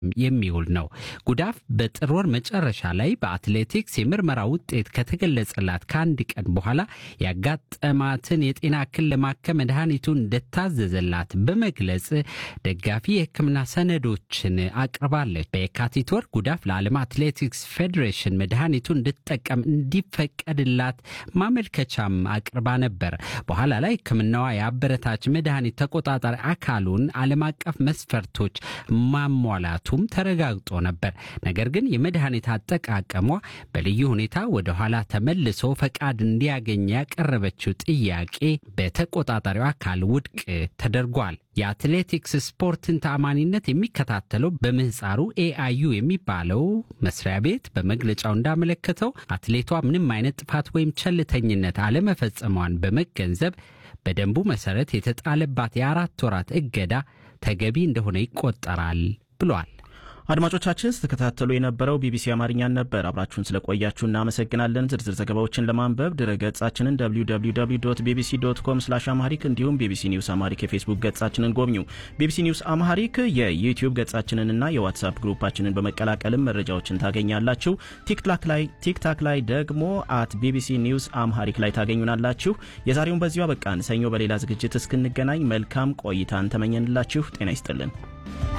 የሚውል ነው። ጉዳፍ በጥር ወር መጨረሻ ላይ በአትሌቲክስ የምርመራ ውጤት ከተገለጸላት ከአንድ ቀን በኋላ ያጋጠማትን የጤና እክል ለማከም መድኃኒቱን እንደታዘዘላት በመግለጽ ደጋፊ የሕክምና ሰነዶችን አቅርባለች። በየካቲት ወር ጉዳፍ ለዓለም አትሌቲክስ ፌዴሬሽን መድኃኒቱን እንድትጠቀም እንዲፈቀድላት ማመልከቻም አቅርባ ነበር። በኋላ ላይ ሕክምናዋ የአበረታች መድኃኒት ተቆጣጣሪ አካሉን ዓለም አቀፍ መስፈርቶች ማሟላቱም ተረጋግጦ ነበር። ነገር ግን የመድኃኒት አጠቃቀሟ በልዩ ሁኔታ ወደ ኋላ ተመልሶ ፈቃድ እንዲያገኝ ያቀረበችው ጥያቄ በተቆጣጣሪው አካል ውድቅ ተደርጓል። የአትሌቲክስ ስፖርትን ተአማኒነት የሚከታተለው በምህፃሩ ኤአዩ የሚባለው መስሪያ ቤት በመግለጫው እንዳመለከተው አትሌቷ ምንም አይነት ጥፋት ወይም ቸልተኝነት አለመፈጸሟን በመገንዘብ በደንቡ መሰረት የተጣለባት የአራት ወራት እገዳ ተገቢ እንደሆነ ይቆጠራል ብሏል። አድማጮቻችን ስትከታተሉ የነበረው ቢቢሲ አማርኛን ነበር። አብራችሁን ስለቆያችሁ እናመሰግናለን። ዝርዝር ዘገባዎችን ለማንበብ ድረ ገጻችንን www ቢቢሲ ዶት ኮም ስላሽ አማሪክ እንዲሁም ቢቢሲ ኒውስ አማሪክ የፌስቡክ ገጻችንን ጎብኙ። ቢቢሲ ኒውስ አማሪክ የዩቲዩብ ገጻችንንና የዋትሳፕ ግሩፓችንን በመቀላቀልም መረጃዎችን ታገኛላችሁ። ቲክታክ ላይ ቲክታክ ላይ ደግሞ አት ቢቢሲ ኒውስ አምሃሪክ ላይ ታገኙናላችሁ። የዛሬውን በዚሁ አበቃን። ሰኞ በሌላ ዝግጅት እስክንገናኝ መልካም ቆይታን ተመኘንላችሁ። ጤና ይስጥልን።